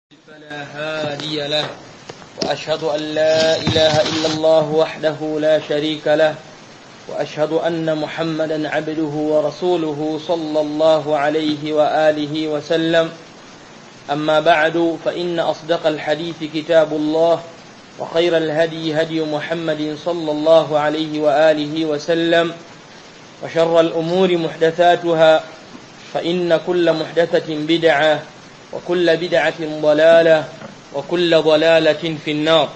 فلا هادي له وأشهد أن لا إله إلا الله وحده لا شريك له وأشهد أن محمدا عبده ورسوله صلى الله عليه وآله وسلم أما بعد فإن أصدق الحديث كتاب الله وخير الهدي هدي محمد صلى الله عليه وآله وسلم وشر الأمور محدثاتها فإن كل محدثة بدعة وكل بدعة ضلالة وكل ضلالة في النار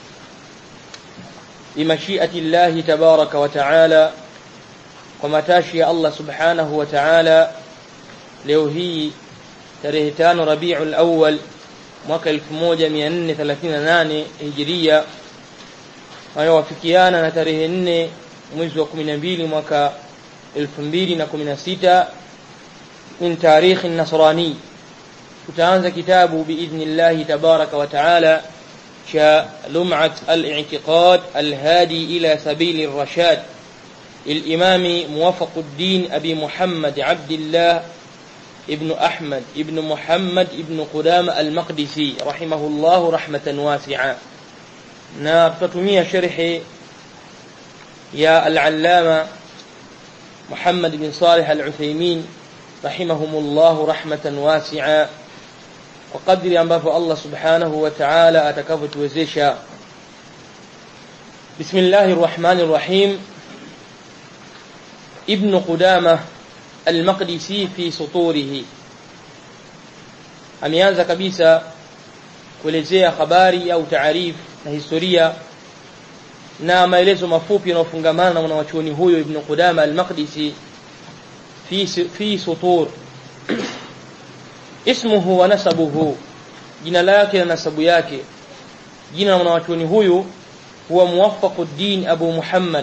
بمشيئة الله تبارك وتعالى ومتاشي الله سبحانه وتعالى leo hii tarehe tano Rabiul Awwal mwaka 1438 Hijria inayowafikiana na tarehe 4 mwezi wa 12 mwaka 2016 min tarikh nasrani tutaanza kitabu biidhnillahi tabaraka wa taala cha lum'at al-i'tiqad al-hadi ila sabil ar-rashad الإمام موفق الدين أبي محمد عبد الله ابن أحمد ابن محمد ابن قدام المقدسي رحمه الله رحمة واسعة نابتتمية شرح يا العلامة محمد بن صالح العثيمين رحمهم الله رحمة واسعة وقدر ambavyo Allah subhanahu wa ta'ala atakavyotuwezesha Bismillahir Rahmanir Rahim Ibn Qudamah Al-Maqdisi fi suturihi ameanza kabisa kuelezea habari au taarif na historia na maelezo mafupi yanayofungamana na mwanachuoni huyo Ibn Qudama Al-Maqdisi fi fi sutur ismuhu wa nasabuhu jina lake na nasabu yake jina la mwanachuoni huyu huwa Muwaffaquddin Abu Muhammad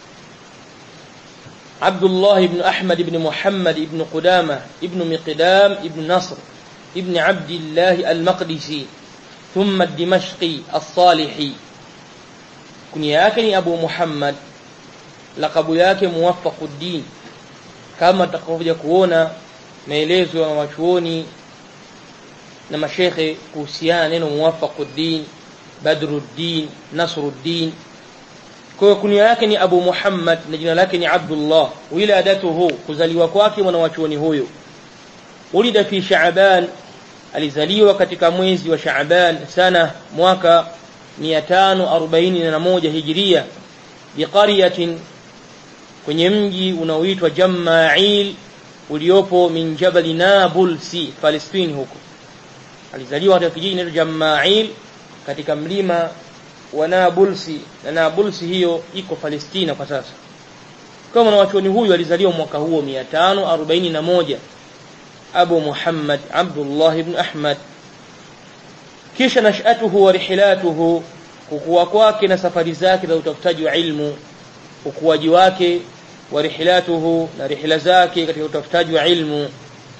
عبد الله بن أحمد بن محمد بن قدامة بن مقدام بن نصر بن عبد الله المقدسي ثم الدمشقي الصالحي كنياكني أبو محمد لقب yake موفق الدين kama takavyokuja kuona maelezo ya wachuoni na mashekhe kuhusiana neno muwafaquddin badruddin nasruddin kwa kunia yake ni Abu Muhammad na jina lake ni Abdullah wiladatuhu kuzaliwa kwake mwanachuoni huyo ulida fi Shaaban alizaliwa katika mwezi wa Shaaban sana mwaka 541 Hijria biqaryatin kwenye mji unaoitwa Jama'il uliopo min Jabal Nabulsi Palestine huko alizaliwa katika kijiji kinaitwa Jama'il katika mlima wa Nabulsi na Nabulsi hiyo iko Palestina kwa sasa kama mwanachuoni huyu alizaliwa mwaka huo 541 Abu Muhammad Abdullah ibn Ahmad kisha nashatuhu wa rihilatuhu kukua kwake na safari zake za utafutaji wa ilmu ukuaji wake wa rihilatuhu na rihila zake katika utafutaji wa ilmu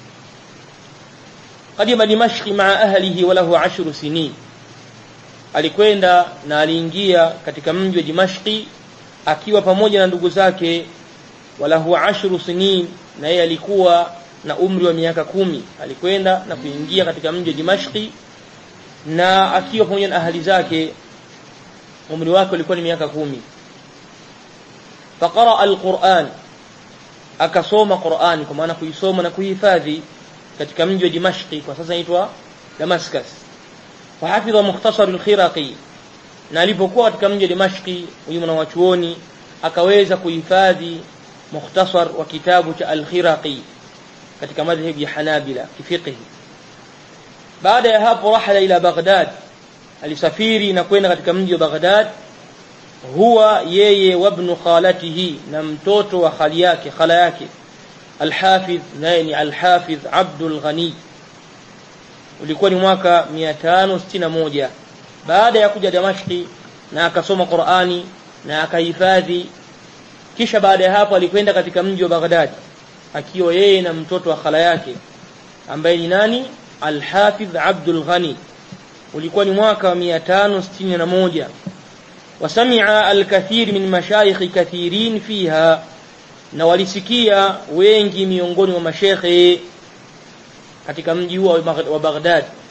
qadima dimashqi maa ahlihi wa lahu ashru sinin alikwenda na aliingia katika mji wa Dimashqi akiwa pamoja na ndugu zake walahu ashru sinin na yeye alikuwa na umri wa miaka kumi alikwenda na kuingia katika mji wa Dimashqi na akiwa pamoja na ahali zake umri wake ulikuwa ni miaka kumi faqara alquran akasoma Qur'ani kwa maana kuisoma na kuhifadhi katika mji wa Dimashqi kwa sasa inaitwa Damascus فحفظ مختصر الخرقي na alipokuwa katika mji wa Dimashqi huyu mwanachuoni akaweza kuhifadhi mukhtasar wa kitabu cha al-Khiraqi katika madhhabi ya Hanabila kifiqhi baada ya hapo rahala ila Baghdad alisafiri na kwenda katika mji wa Baghdad huwa yeye wabnu khalatihi na mtoto wa khali yake khala yake al-Hafidh naye ni al-Hafidh Abdul Ghani ulikuwa ni mwaka 561 baada ya kuja Damashki na akasoma Qur'ani na akahifadhi kisha baada ya hapo alikwenda katika mji wa Baghdad akiwa yeye na mtoto wa khala yake ambaye ni nani Al-Hafidh Abdul Ghani ulikuwa ni mwaka 561 wasamia al-kathir min mashayikh kathirin fiha na walisikia wengi miongoni mwa mashekhe katika mji huo wa Baghdad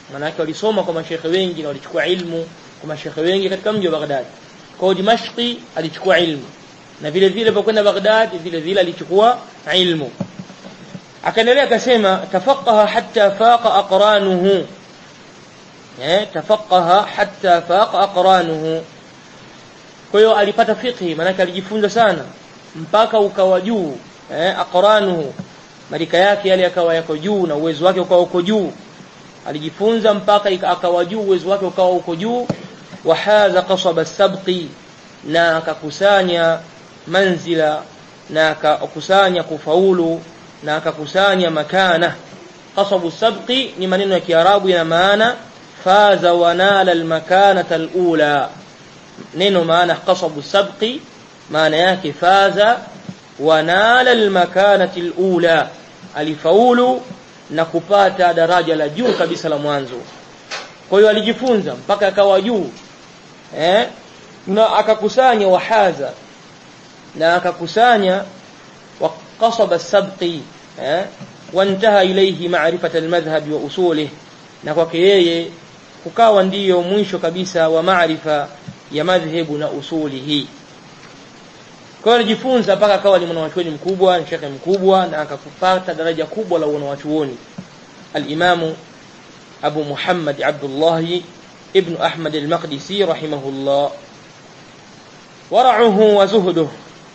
manake walisoma kwa mashekhe wengi na walichukua ilmu kwa mashekhe wengi katika mji wa Baghdad kwa Dimashqi alichukua ilmu na vile vile alipokwenda Baghdad vile vile alichukua ilmu akaendelea akasema tafaqaha hatta faqa aqranuhu eh tafaqaha hatta faqa aqranuhu kwa hiyo alipata fiqhi maana alijifunza sana mpaka ukawa juu eh aqranuhu marika yake yale yakawa yako juu na uwezo wake ukawa uko juu alijifunza mpaka akawa juu uwezo wake ukawa uko juu wahaza qasaba sabqi na akakusanya manzila na akakusanya kufaulu na akakusanya makana qasabu sabqi ni maneno ya kiarabu yana maana faza wanala almakanata alula neno maana qasabu sabqi maana yake faza wanala almakanati alula alifaulu na kupata daraja la juu kabisa la mwanzo kwa hiyo alijifunza mpaka akawa juu eh na akakusanya wahaza na akakusanya وقصب السبق وانتهى إليه معرفة المذهب وأصوله na kwake yeye kukawa ndiyo mwisho kabisa wa maarifa ya madhhabu na usulihi kwa hiyo alijifunza mpaka akawa ni mwanachuoni mkubwa ni shekhe mkubwa na akakupata daraja kubwa la wanachuoni al-Imamu Abu Muhammad Abdullah ibn Ahmad al-Maqdisi rahimahullah wara'uhu wa zuhduhu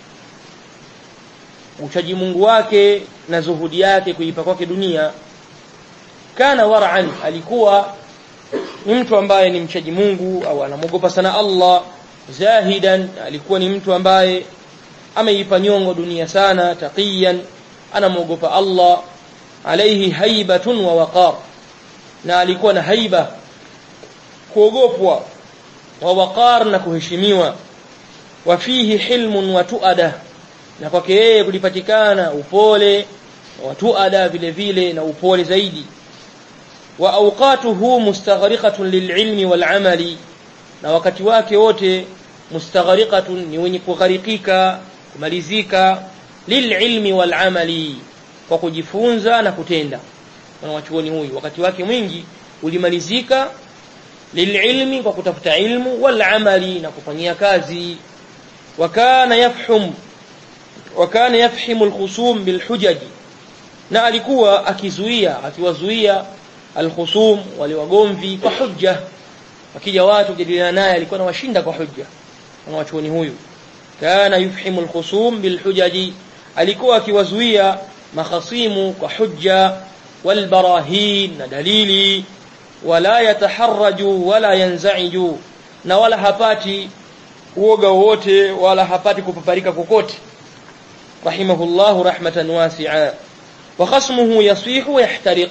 uchaji Mungu wake na zuhudi yake kuipa kwake dunia kana war'an alikuwa ni mtu ambaye ni mchaji Mungu au anamwogopa sana Allah zahidan alikuwa ni mtu ambaye ameipa nyongo dunia sana taqiyan anamwogopa Allah alayhi haibatun wa waqar na alikuwa na haiba kuogopwa wa waqar na kuheshimiwa wa fihi hilmun wa tuada na kwake yeye kulipatikana upole wa tuada vile vile na upole zaidi wa awqatuhu mustaghriqatun lililmi walamali na wakati wake wote mustaghriqatun ni wenye kugharikika kumalizika lililmi walamali kwa kujifunza na kutenda mwanachuoni huyu wakati wake mwingi ulimalizika lililmi kwa kutafuta ilmu walamali na kufanyia kazi wakana yafhum wakana yafhimu alkhusum bilhujaji na alikuwa akizuia akiwazuia alkhusum wale wagomvi kwa hujja wakija watu kujadiliana naye alikuwa anawashinda kwa hujja mwanachuoni huyu kana yufhimu alkhusum bilhujaji alikuwa akiwazuia makhasimu kwa hujja walbarahin na dalili wala yataharraju wala yanzaiju na wala hapati uoga wote wala hapati kupaparika kokote rahimahullahu rahmatan wasi'a wa khasmuhu yasihu yahtariq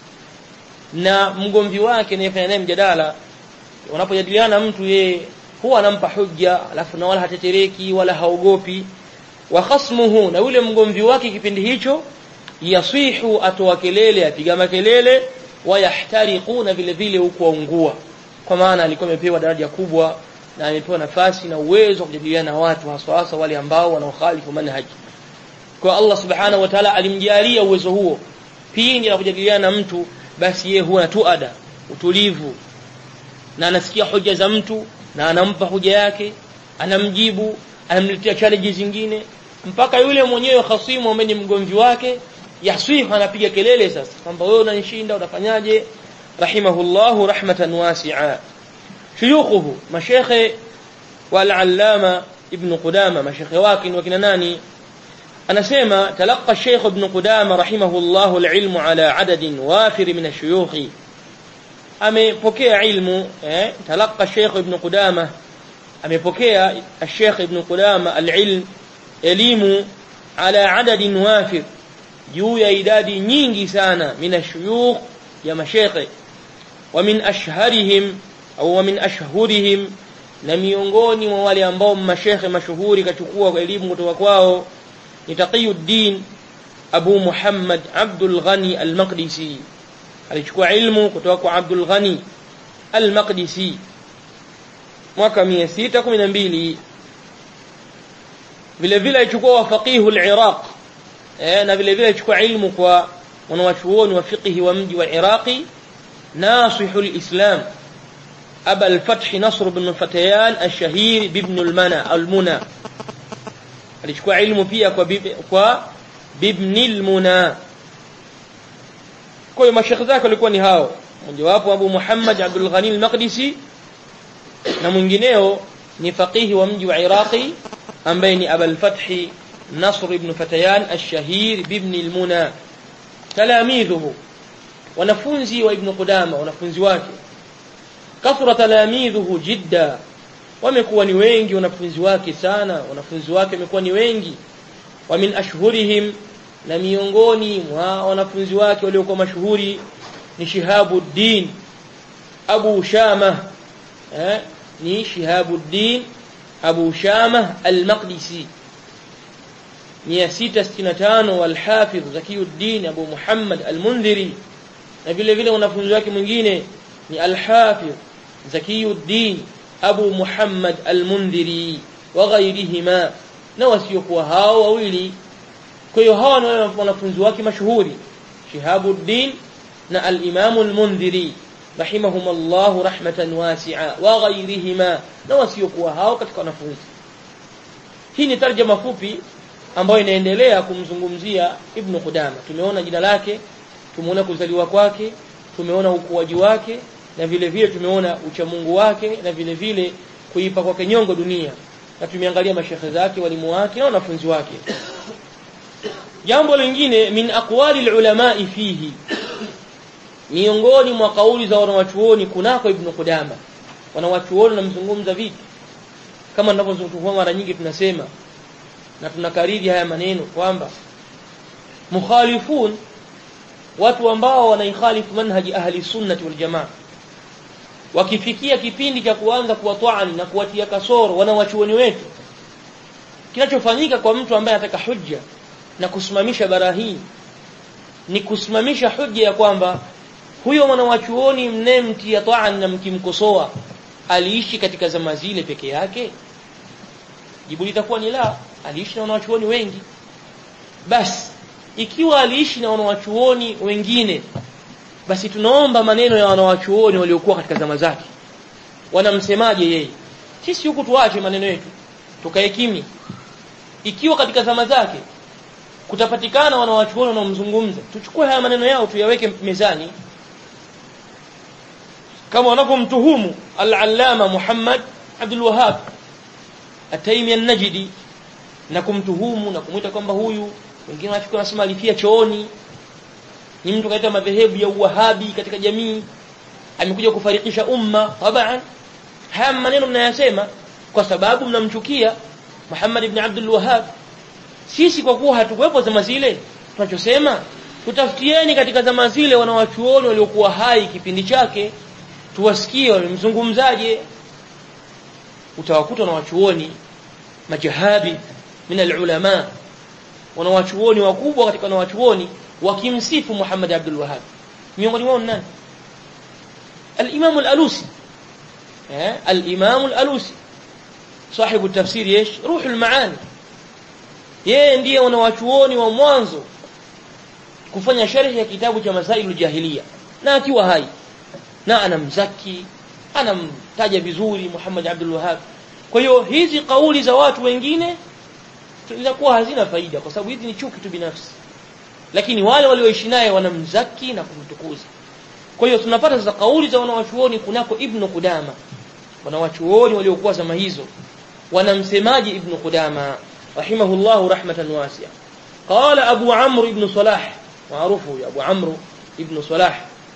na mgomvi wake anayefanya naye mjadala unapojadiliana mtu yeye huwa anampa hujja alafu na wala hatetereki wala haogopi wa khasmuhu na yule mgomvi wake kipindi hicho yasihu atoa kelele apiga makelele wayahtariqu na vile vile huko waungua kwa maana alikuwa amepewa daraja kubwa na amepewa nafasi na uwezo wa kujadiliana na watu hasa hasa wale ambao wanaokhalifu manhaji kwa Allah subhanahu wa ta'ala alimjalia uwezo huo pindi anapojadiliana na mtu basi yeye huwa na tuada utulivu na anasikia hoja za mtu na anampa hoja yake anamjibu anamletea challenge zingine mpaka yule mwenyewe khasimu ambaye ni mgomvi wake yasihu anapiga kelele sasa kwamba wewe unanishinda unafanyaje rahimahullahu rahmatan wasi'a shuyukhuhu mashekhe wal-allama ibn qudama mashekhe wake ni wakina nani anasema talaqa Sheikh Ibn Qudama rahimahullahu al-ilmu ala adadin wafir min ash-shuyukh amepokea ilmu eh talaqa Sheikh Ibn Qudama amepokea Sheikh Ibn Qudama al-ilm elimu ala adadin wafir juu ya idadi nyingi sana min ash-shuyukh ya mashekhe wa min ashharihim au wa min ashhurihim na miongoni mwa wale ambao mashekhe mashuhuri kachukua elimu kutoka kwao ni Taqiyuddin Abu Muhammad Abdul Ghani Al-Maqdisi alichukua ilmu kutoka kwa Abdul Ghani Al-Maqdisi mwaka 612 vile vile alichukua wa faqihu al-Iraq eh na vile vile alichukua ilmu kwa wanawachuoni wa fiqhi wa mji wa Iraqi ناصح الإسلام أبا الفتح نصر بن الفتيان الشهير بابن المنى المنى alichukua ilmu pia kwa bib, kwa bibni almuna kwa hiyo mashekhe zake walikuwa ni hao mojawapo Abu Muhammad Abdul Ghani al-Maqdisi na mwingineo ni faqihi wa mji wa Iraqi ambaye ni Abul Fath Nasr ibn Fatayan ash-Shahir bibni al-Muna talamidhuhu wanafunzi wa Ibn Qudama wanafunzi wake kathura talamidhuhu jidda wamekuwa ni wengi wanafunzi wake sana wanafunzi wake wamekuwa ni wengi wa min ashhurihim na miongoni mwa wanafunzi wake waliokuwa mashuhuri ni Shihabuddin Abu Shama eh, ni Shihabuddin Abu Shama al-Maqdisi 665 wal-Hafidh Zakiyuddin Abu Muhammad al-Mundhiri na vile vile wanafunzi wake mwingine ni al-Hafidh Zakiyuddin Abu Muhammad al-Mundhiri wa ghayrihima na wasiokuwa hao wawili kwa hiyo hawa ni wanafunzi wake mashuhuri Shihabuddin na al-Imam al-Mundhiri rahimahumullah rahmatan wasi'a wa ghayrihima na wasiokuwa hao katika wanafunzi hii ni tarjama fupi ambayo inaendelea kumzungumzia Ibn Qudama tumeona jina lake tumeona kuzaliwa kwake tumeona ukuaji wake na vile vile tumeona uchamungu wake na vile vile kuipa kwake nyongo dunia na tumeangalia mashekhe zake walimu wake na wanafunzi wake jambo lingine min aqwali ulama fihi miongoni mwa kauli za wanawachuoni kunako ibn Qudama wanawachuoni namzungumza vipi kama ninavyozungumza mara nyingi tunasema na tunakariri haya maneno kwamba mukhalifun watu ambao wanaikhalifu manhaji ahli sunnati wal jamaa wakifikia kipindi cha kuanza kuwatwani na kuwatia kasoro wanawachuoni wetu kinachofanyika kwa mtu ambaye anataka hujja na kusimamisha barahini ni kusimamisha hujja ya kwamba huyo mwanawachuoni mnemtia ta'an na mkimkosoa aliishi katika zama zile peke yake jibu litakuwa ni la aliishi na wanawachuoni wengi basi ikiwa aliishi na wanawachuoni wengine basi tunaomba maneno ya wanawachuoni waliokuwa katika zama zake wanamsemaje yeye sisi huku tuache maneno yetu tukae kimya ikiwa katika zama zake kutapatikana wanawachuoni wanaomzungumza tuchukue haya maneno yao tuyaweke mezani kama wanavyomtuhumu al-allama Muhammad Abdul Wahhab At-Taymi an-Najdi na kumtuhumu na kumwita kwamba huyu wengine wanafikiri wanasema alifia chooni ni mtu kaita madhehebu ya uwahabi katika jamii amekuja kufarikisha umma taban haya maneno mnayasema kwa sababu mnamchukia Muhammad ibn Abdul Wahhab sisi kwa kuwa hatukuwepo zama zile tunachosema tutafutieni katika zama zile wanawachuoni waliokuwa hai kipindi chake tuwasikie wamemzungumzaje utawakuta wanawachuoni majahabi min alulama wanawachuoni wakubwa katika wanawachuoni wakimsifu Muhammad Abdul Wahhab miongoni mwao nani al-Imam al-Alusi eh al-Imam al-Alusi صاحب التفسير ايش روح المعاني yeye ndiye wanawachuoni wa mwanzo kufanya sharhi ya kitabu cha Masailul Jahiliya na akiwa hai na anamzaki anamtaja vizuri Muhammad Abdul Wahhab kwa hiyo hizi kauli za watu wengine zinakuwa hazina faida kwa sababu hizi ni chuki tu binafsi lakini wale walioishi naye wanamzaki na kumtukuza kwa hiyo tunapata sasa kauli za wanawachuoni kunako Ibn Qudama wanawachuoni waliokuwa zama hizo wanamsemaji Ibn Qudama rahimahullah rahmatan wasi'a qala Abu Amr ibn Salah maarufu ya Abu Amr ibn Salah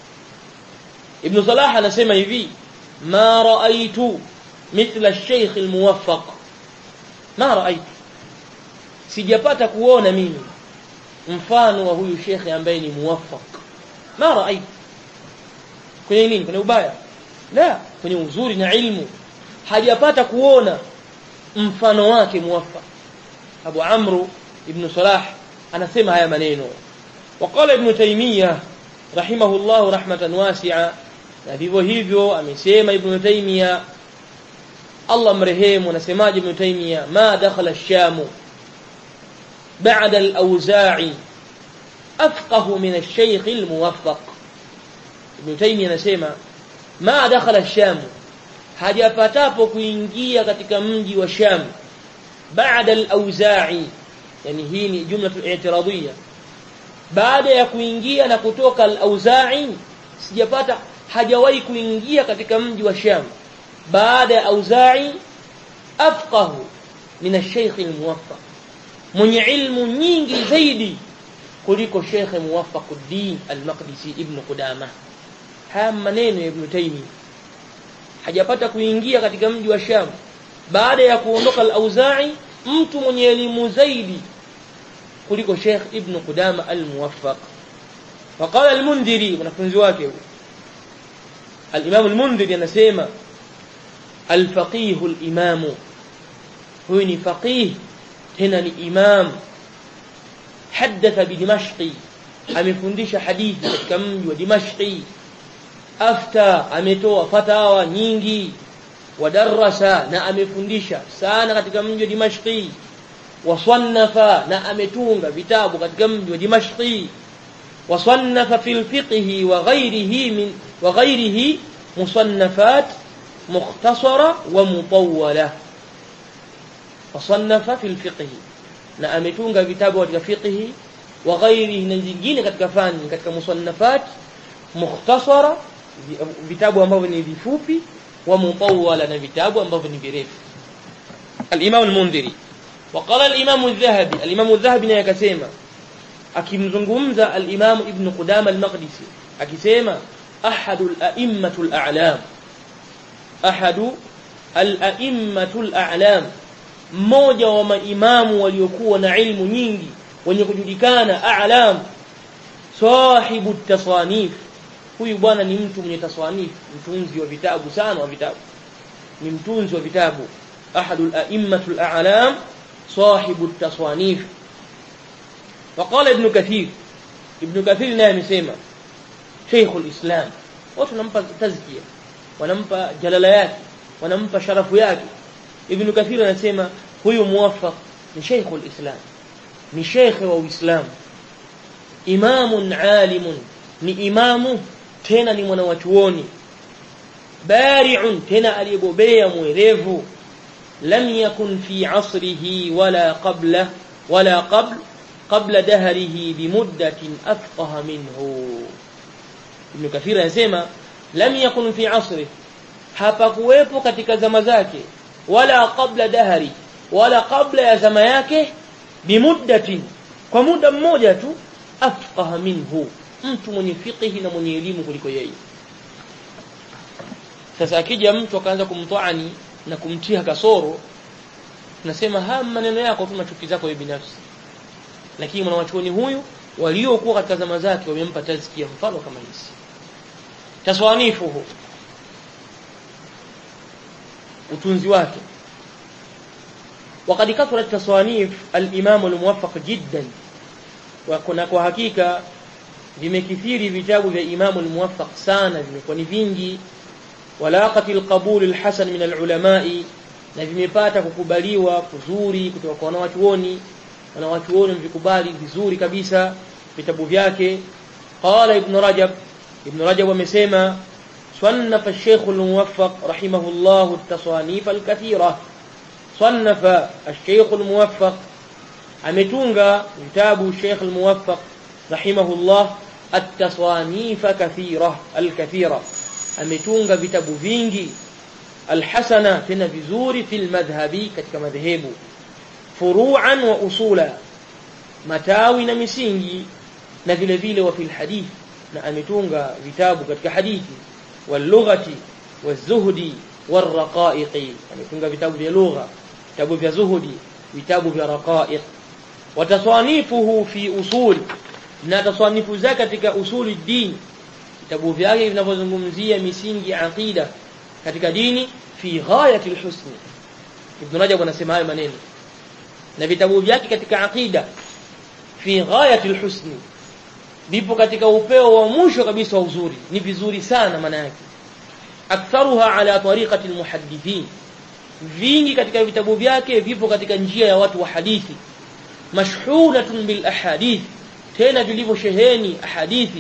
Ibn Salah anasema hivi ma raaitu mithla ash-shaykh al-muwaffaq ma raaitu sijapata kuona mimi mfano wa huyu shekhe ambaye ni muwaffaq ma raaitu kwenye nini kwenye ubaya la kwenye uzuri na ilmu hajapata kuona mfano wake muwaffaq Abu Amru ibn Salah anasema haya maneno وقال ابن تيمية رحمه الله رحمة واسعة na vivyo hivyo amesema ibn Taymiyyah Allah mrehemu anasemaje ibn Taymiyyah ma dakhala ash-Sham ba'da al-Awza'i afqahu min ash-Shaykh al-Muwaffaq Ibn Taymiyyah anasema ma dakhala Sham hajapatapo kuingia katika mji wa Sham baada al-Auza'i yani hii ni jumla i'tiradiyya baada ya kuingia na kutoka al-Auza'i sijapata hajawahi kuingia katika mji wa Sham baada ya Auza'i afqahu min ash-shaykh al-muwaffaq mwenye ilmu nyingi zaidi kuliko Sheikh Muwaffaquddin al-Maqdisi Ibn Qudamah haya maneno ya Ibn Taymiyyah hajapata kuingia katika mji wa Sham baada ya kuondoka al-Auza'i mtu mwenye elimu zaidi kuliko Sheikh Ibn Qudama al-Muwaffaq وقال المنذري mwanafunzi wake huyo al-Imam al-Mundhiri anasema al-faqih al-imam huyu ni faqih tena ni imam حدث بدمشق amefundisha hadithi katika mji wa Dimashqi afta ametoa fatawa nyingi wadarasa na amefundisha sana katika mji wa Dimashqi wasannafa na ametunga vitabu katika mji wa Dimashqi wasannafa fil fiqhi wa ghayrihi min wa ghayrihi musannafat mukhtasara wa mutawwala wasannafa fil fiqhi na ametunga vitabu katika fiqhi wa ghairihi na zingine katika fani katika musannafat mukhtasara vitabu ambavyo ni vifupi wa mutawwala na vitabu ambavyo ni virefu al-Imam al-Mundhiri وقال الإمام الذهبي الإمام الذهبي naye akasema akimzungumza al-Imam Ibn Qudama al-Maqdisi akisema ahadu al-a'immatu al-a'lam ahadu al-a'immatu al-a'lam mmoja wa maimamu waliokuwa na ilmu nyingi wenye kujulikana a'lam sahibu tasanif huyu bwana ni mtu mwenye taswanif mtunzi wa vitabu sana wa vitabu ni mtunzi wa vitabu ahadul a'immatul a'lam sahibu taswanif وقال ابن كثير ابن كثير naye amesema Sheikhul Islam watu wanampa tazkia wanampa jalala yake wanampa sharafu yake Ibn Kathir anasema huyu muwaffaq ni Sheikhul Islam ni sheikh wa Uislamu imamun alimun ni imamu tena ni mwanawachuoni bari'un tena aliyebobea mwerevu lam yakun fi asrihi wala qabla wala qabl qabla dahrihi bimuddatin afqaha minhu Ibn Kathir anasema lam yakun fi asrihi hapakuwepo katika zama zake wala qabla dahri wala qabla ya zama yake bimuddatin kwa muda mmoja tu afqaha minhu mtu mwenye fiqhi na mwenye elimu kuliko yeye sasa akija mtu akaanza kumtwani na kumtia kasoro tunasema haya maneno yako tu machuki zako wewe binafsi lakini mwanachuoni huyu waliokuwa katika zama zake wamempa tazkia mfano kama hizi taswanifuhu utunzi wake وقد كثرت تصانيف الإمام الموفق جدا وكنا kwa hakika vimekithiri vitabu vya Imam al-Muwaffaq sana vimekuwa ni vingi walaqati al-qabul al-hasan min al-ulamai na vimepata kukubaliwa kuzuri kutoka kwa wanawachuoni wanawachuoni vikubali vizuri kabisa vitabu vyake qala ibn rajab ibn rajab amesema صنف الشيخ الموفق رحمه الله التصانيف الكثيرة صنف الشيخ الموفق ametunga vitabu Sheikh al-Muwaffaq rahimahullah at-tasanif kathira al-kathira ametunga vitabu vingi al-hasana tena vizuri fil madhhabi katika madhehebu furu'an wa usula matawi na misingi na vile vile wa fil hadith na ametunga vitabu katika hadithi wal lughati wazuhdi waraqaiqi ametunga vitabu vya lugha vitabu vya zuhudi vitabu vya raqaiq wataswanifuhu fi usul na taswanifu zake katika usuli din vitabu vyake vinavyozungumzia misingi ya aqida katika dini fi ghayati alhusn ibn rajab anasema hayo maneno na vitabu vyake katika aqida fi ghayati alhusn vipo katika upeo wa mwisho kabisa wa uzuri ni vizuri sana maana yake aktharuha ala tariqati almuhaddithin vingi katika vitabu vyake vipo katika njia ya watu wa hadithi mashhulatun bil ahadith tena vilivyosheheni ahadithi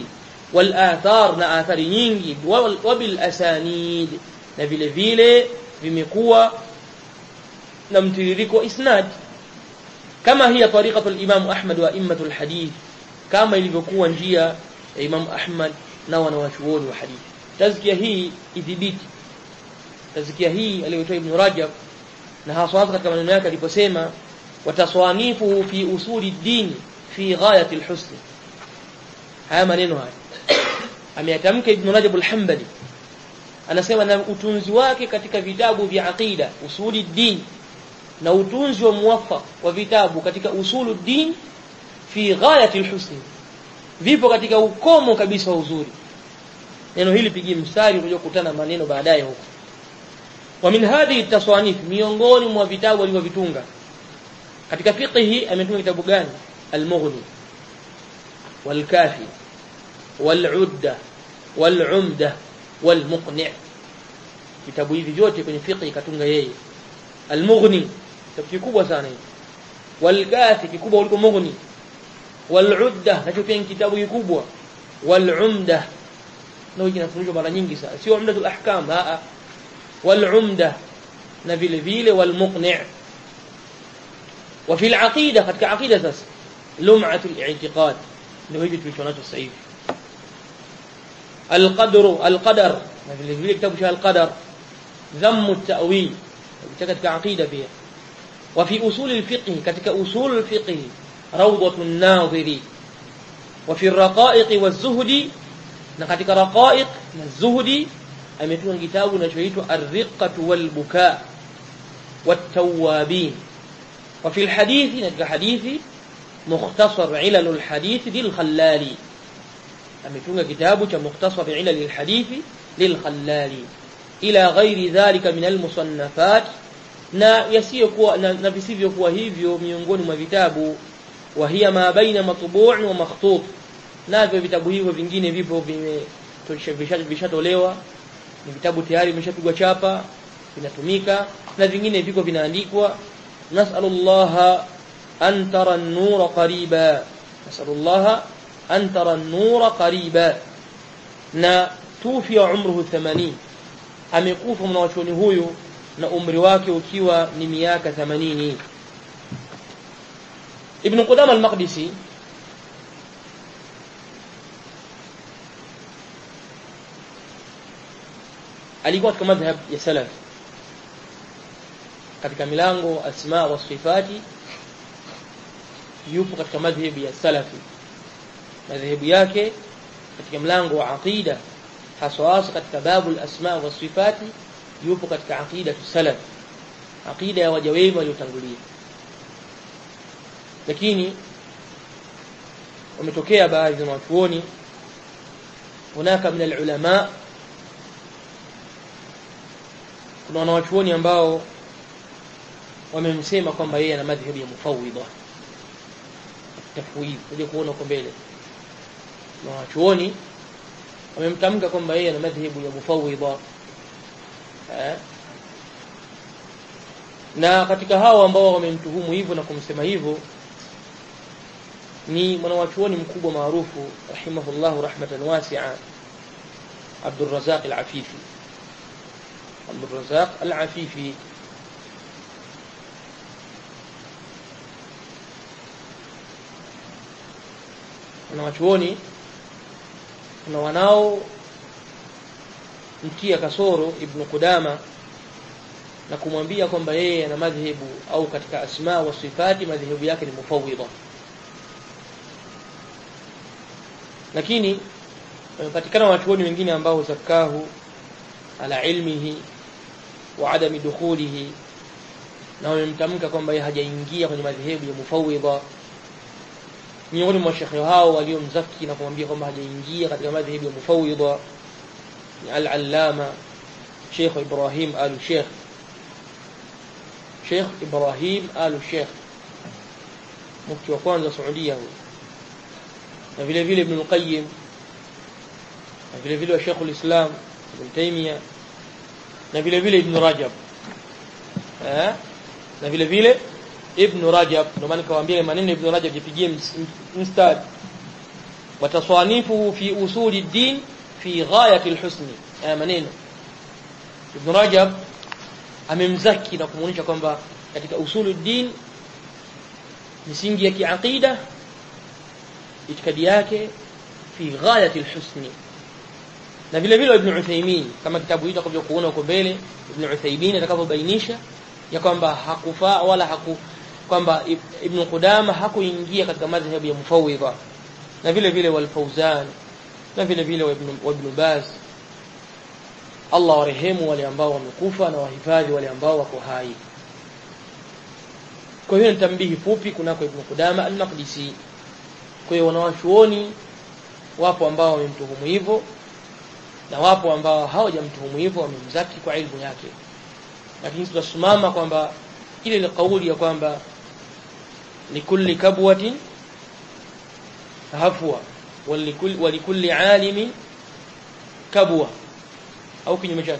wal athar na athari nyingi wa bil asanid na vile vile vimekuwa na mtiririko isnad kama hiya tariqatu al-Imam Ahmad wa immatu al-hadith kama ilivyokuwa njia ya Imam Ahmad na wanawachuoni wa hadithi tazkia hii idhibiti tazkia hii aliyotoa Ibn Rajab na hasa katika maneno yake aliposema wataswanifuhu fi usuli din fi ghayati al-husn haya maneno haya ameyatamka Ibn Rajab al-Hanbali anasema na utunzi wake katika vitabu vya aqida usuli din na utunzi wa muwaffaq wa vitabu katika usulu din fi ghayati alhusn vipo katika ukomo kabisa wa uzuri neno hili pigie mstari utakuja kukutana maneno baadaye huko wa min hadhihi taswanif miongoni mwa vitabu alivyovitunga katika fiqhi ametunga kitabu gani al-mughni wal-kafi wal-udda wal-umda wal-muqni' vitabu hivi vyote kwenye fiqhi katunga yeye al-mughni kitabu kikubwa sana hiki wal-kafi kikubwa kuliko mughni wal-udda nacho pia kitabu kikubwa wal-umda na hiki kinafundishwa mara nyingi sana sio umdatul ahkam a wal-umda na vile vile wal-muqni' وفي العقيدة قد كعقيدة سس لمعة الاعتقاد ndio hivi tulichonacho sasa hivi القدر القدر vile vile kitabu cha القدر ذم التأويل katika aqida pia وفي أصول الفقه katika أصول الفقه روضة الناظر وفي الرقائق والزهد na katika raqaiq na zuhdi ametunga kitabu kinachoitwa ar-riqqatu wal bukaa wat-tawwabin وفي الحديث نتك حديثي مختصر علل الحديث للخلالي ametunga kitabu cha mukhtasar ilal alhadith lilkhallali ila ghairi dhalika min almusannafat na yasiyokuwa na, na visivyokuwa hivyo miongoni mwa vitabu wa hiya ma baina matbu' wa makhtut navyo vitabu hivyo vingine vipo vimeshatolewa ni vitabu tayari vimeshapigwa chapa vinatumika na vingine viko vinaandikwa nas'alullaha an tara an-nura qariba nas'alullaha an tara an-nura qariba na tufi umruhu 80 amekufa mwanachuoni huyu na umri wake ukiwa ni miaka 80 Ibn Qudama al-Maqdisi alikuwa katika madhhab ya salaf katika milango asma wa sifati yupo katika madhhabi ya salafi madhhabu yake katika mlango wa aqida haswa katika babu al-asma wa sifati yupo katika aqida salaf aqida ya waja wema waliotangulia lakini wametokea baadhi ya wanachuoni hunaka min al-ulama kuna wanawachuoni ambao wamemsema kwamba yeye ana madhhabu ya mufawwidha tafwid uje kuona huko mbele na wanachuoni wamemtamka kwamba yeye ana madhhabu ya mufawwidha eh na katika hao ambao wamemtuhumu hivyo na kumsema hivyo ni mwanawachuoni mkubwa maarufu rahimahullahu rahmatan wasi'a Abdul Razak al-Afifi عبد الرزاق العفيفي na wachuoni na wanao mtia kasoro ibn Qudama na kumwambia kwamba yeye ana madhhabu au katika asma wa sifati madhhabu yake ni mufawwidha lakini wamepatikana wachuoni wengine ambao zakahu ala ilmihi wa adami dukhulihi na wamemtamka kwamba yeye hajaingia kwenye madhehebu ya mufawwidha miongoni mwa shekhe hao waliomzaki na kumwambia kwamba hajaingia katika madhehebu ya mufawwidha ni al-allama Sheikh Ibrahim al-Sheikh Sheikh Ibrahim al-Sheikh mufti wa kwanza Saudia huyo na vile vile Ibn al-Qayyim na vile vile Sheikh al-Islam Ibn Taymiyyah na vile vile Ibn Rajab eh na vile vile Ibn Rajab ndio maana nikawaambia maneno Ibn Rajab jipigie mstari wataswanifuhu fi usuli din fi ghayati alhusni haya maneno Ibn Rajab amemzaki na kumuonyesha kwamba katika usulu din misingi ya kiaqida itikadi yake fi ghayati alhusni na vile vile Ibn Uthaymeen kama kitabu hicho kwa kuona huko mbele Ibn Uthaymeen atakavyobainisha ya kwamba hakufaa wala haku kwamba Ibn Qudama hakuingia katika madhhabu ya mufawwidha na vile vile wal Fawzan na vile vile wa Ibn, wa Ibn Baz Allah warehemu wale ambao wamekufa na wahifadhi wale ambao wako hai kwa hiyo nitambihi fupi kunako Ibn Qudama al-Maqdisi kwa hiyo wanawachuoni wapo ambao wamemtuhumu hivyo na wapo ambao hawajamtuhumu hivyo wamemzaki kwa ilmu yake lakini tutasimama kwamba ile ile kauli ya kwamba likulli kabwatin hafwa walikulli walikulli alimin kabwa au kinyume chake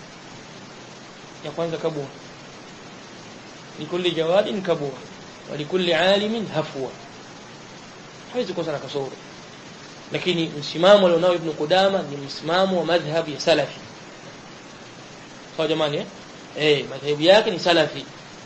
ya kwanza kabwa likulli jawadin kabwa walikulli alimin hafwa hawezi kosa na kasoro lakini msimamo alionao ibn Qudama ni msimamo wa madhhabu ya salafi sawa jamani eh eh madhhabu yake ni salafi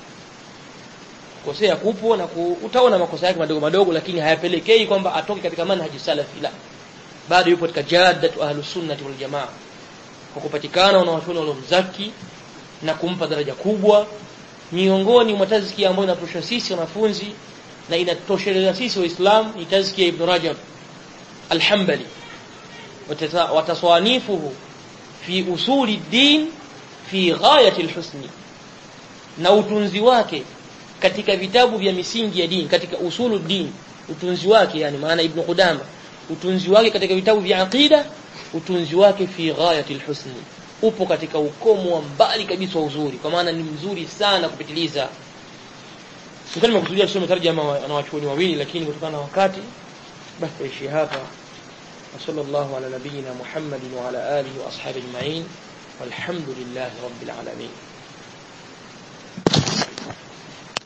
kosea kupo na ku, utaona makosa yake madogo madogo lakini hayapelekei kwamba atoke katika manhaji salafi la bado yupo katika jaddatu ahlus sunnati wal jamaa kwa kupatikana wanawachuoni waliomzaki na kumpa daraja kubwa miongoni mwa tazkia ambayo inatosha sisi wanafunzi na inatosheleza sisi waislamu ni tazkia ibn Rajab al-Hanbali wataswanifuhu fi usuli din fi ghayati al-husni na utunzi wake katika vitabu vya misingi ya dini katika usulu din utunzi wake yani maana ibn Qudama utunzi wake katika vitabu vya aqida utunzi wake fi ghayati al-husni upo katika ukomo wa mbali kabisa wa uzuri kwa maana ni mzuri sana kupitiliza Sikuwa nimekusudia tusome tarjama na wachuoni wawili lakini kutokana na wakati basi tuishi hapa وصلى الله على نبينا محمد وعلى آله وأصحابه أجمعين والحمد لله رب العالمين